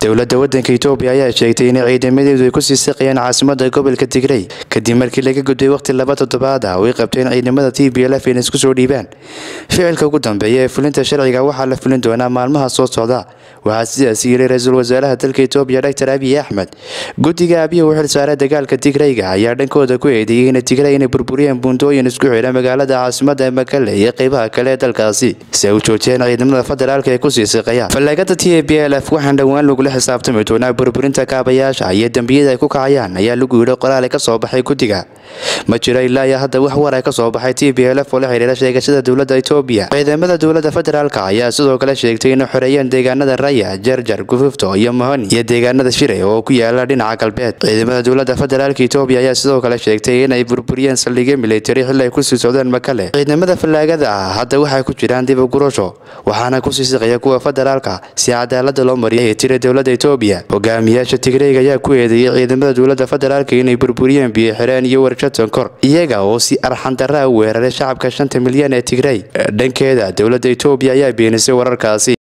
dowladda waddanka itoobiya ayaa sheegtay in ciidamadeedu ay kusii siqayaan caasimada gobolka tigrey kadib markii laga gudbay waqti laba toddobaad ah oo ay qabteen ciidamada t b lf inay isku soo dhiibaan ficilka ugu dambeeya ee fulinta sharciga waxaa la fulin doonaa maalmaha soo socda waxaa sidaas yiri ra-iisul wasaaraha dalka itoobiya doctor abiy axmed guddiga abiy u xilsaaray dagaalka tigreyga ayaa dhankooda ku eedeeyey in tigrey inay burburiyeen buundooyin isku xidha magaalada caasimada makale iyo qeybaha kale ee dalkaasi si ay u joojiyeen ciidamada federaalka ee kusii siqayaan fallaagada t b l f waxaan dhowaan lagula xisaabtami doonaa burburinta kaabayaasha iyo dembiyada ay ku kacayaan ayaa lagu yidhi qoraale ka soo baxay guddiga ma jiro ilaa iyo hadda wax war ay ka soo baxay t b l f oo la xidhiira sheegashada dowladda itoobiya ciidamada dowladda federaalka ayaa sidoo kale sheegtay inay xoreeyeen deegaanada raya jarjar gufufto iyo mohoni iyo deegaanada shiray oo ku yaala dhinaca galbeed ciidamada dowladda federaalka itoobiya ayaa sidoo kale sheegtay inay burburiyeen saldhigyo militari xili ay kusii socdeen makale ciidamada fallaagada ah hadda waxay ku jiraan dib u gurasho waxaana kusii siqaya kuwa federaalka si cadaalada loo mariyay ee tira dowladda itoobiya hogaamiyaasha tigreyga ayaa ku eedeeyey ciidamada dowladda federaalka inay burburiyeen biyo xireen iyo warshad kor iyaga oo si arxandaraa u weeraray shacabka shanta milyan ee tigrey dhankeeda dowladda itoobiya ayaa beenisay wararkaasi